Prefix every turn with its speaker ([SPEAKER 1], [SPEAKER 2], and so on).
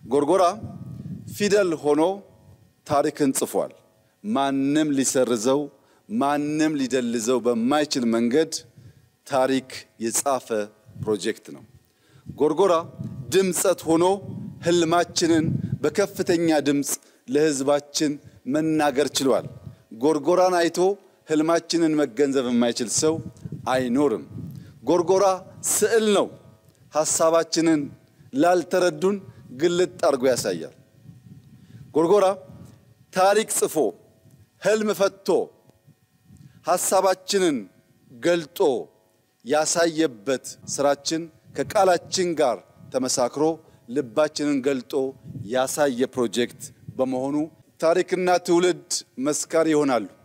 [SPEAKER 1] ጎርጎራ ፊደል ሆኖ ታሪክን ጽፏል። ማንም ሊሰርዘው ማንም ሊደልዘው በማይችል መንገድ ታሪክ የጻፈ ፕሮጀክት ነው። ጎርጎራ ድምፀት ሆኖ ህልማችንን በከፍተኛ ድምፅ ለህዝባችን መናገር ችሏል። ጎርጎራን አይቶ ህልማችንን መገንዘብ የማይችል ሰው አይኖርም። ጎርጎራ ስዕል ነው። ሐሳባችንን ላልተረዱን ግልጥ አድርጎ ያሳያል። ጎርጎራ ታሪክ ጽፎ ህልም ፈቶ ሐሳባችንን ገልጦ ያሳየበት ስራችን ከቃላችን ጋር ተመሳክሮ ልባችንን ገልጦ ያሳየ ፕሮጀክት በመሆኑ ታሪክና ትውልድ መስካሪ ይሆናሉ።